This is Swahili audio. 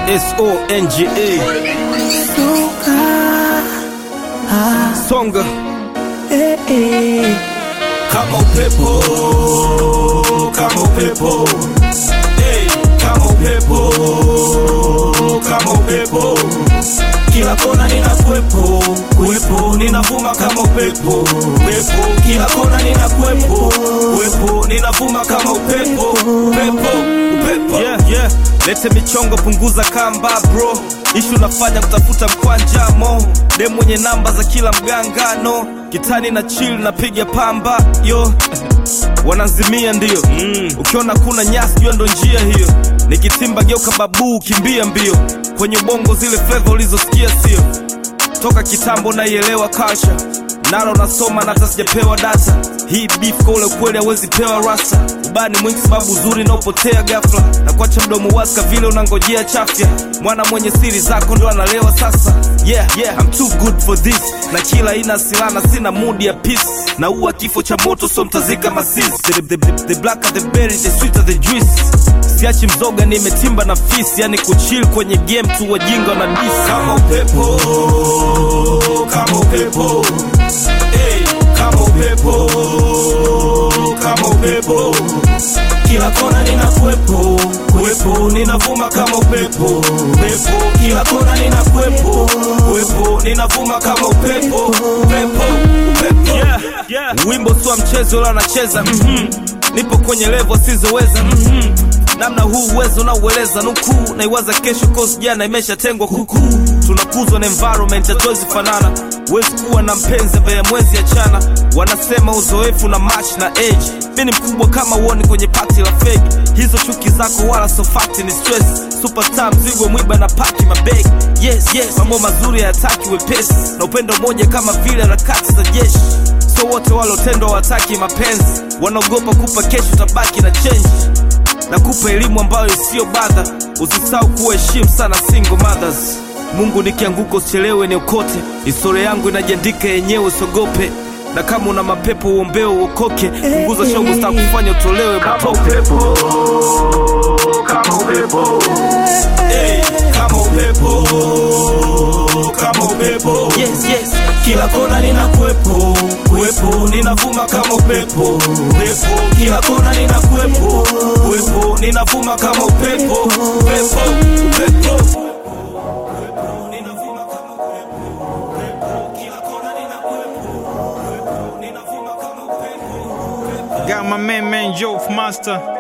S-O-N-G-A Songa kama upepo kama upepo hey, kama upepo kama upepo kila kona nina kuwepo kuwepo ninavuma kama upepo upepo kila kona nina kuwepo kuwepo ninavuma kama upepo upepo upepo yeah, yeah. Lete michongo punguza kamba bro ishu nafanya kutafuta mkwanjamo de mwenye namba za kila mgangano kitani na chill napiga pamba yo wanazimia ndio mm. ukiona kuna nyasi jua ndo njia hiyo nikitimba geuka babuu kimbia mbio kwenye ubongo zile fleva ulizosikia sio toka kitambo naielewa culture nalo nasoma na hata sijapewa data hii beef kwa ule kweli hawezi pewa rasta ubani mwingi sababu uzuri naopotea gafla na kuacha mdomo waska vile unangojea chafya mwana mwenye siri zako ndo analewa sasa yeah, yeah, I'm too good for this na kila ina silana sina mudi ya peace na uwa kifo cha moto so mtazika masis the, the, the, the blacker the berry the sweeter the juice siachi mzoga nimetimba na fisi yani kuchill kwenye game tu wajinga na dis kama upepo kama upepo hey, kama upepo kama upepo kila kona nina kuwepo kuwepo ninavuma kama upepo upepo kila kona nina kuwepo kuwepo ninavuma kama upepo upepo upepo yeah, yeah. wimbo swa mchezo la nacheza mm-hmm. nipo kwenye levo sizoweza mm-hmm. namna huu uwezo naueleza nukuu naiwaza kesho kosi jana imeshatengwa kukuu tunakuzwa na environment hatuwezi fanana huwezi kuwa na mpenzi ambaye mwezi achana wanasema uzoefu na match na age mi ni mkubwa kama uoni kwenye pati la fegi hizo chuki zako wala sofati ni stress superstar mzigo mwiba na paki mabegi yes yes mambo mazuri hayataki wepesi na upendo mmoja kama vile harakati za jeshi so wote walotendwa wataki mapenzi wanaogopa kupa kesho tabaki na change na kupa elimu ambayo isiyo badha usisahau kuheshimu sana single mothers mungu nikianguka usichelewe niokote historia yangu inajiandika yenyewe usogope na kama una mapepo uombeo uokoke punguza shongo staa kufanya utolewe matope upepo kama upepo hey, kama upepo kama upepo yes, yes. kila kona nina kuwepo kuwepo ninavuma kama upepo upepo kila kona nina kuwepo kuwepo ninavuma kama upepo upepo upepo Ninavuma kama upepo, upepo. Kila kona nina kuwepo, kuwepo. Ninavuma kama upepo, upepo. Got my man, man, Joe Master.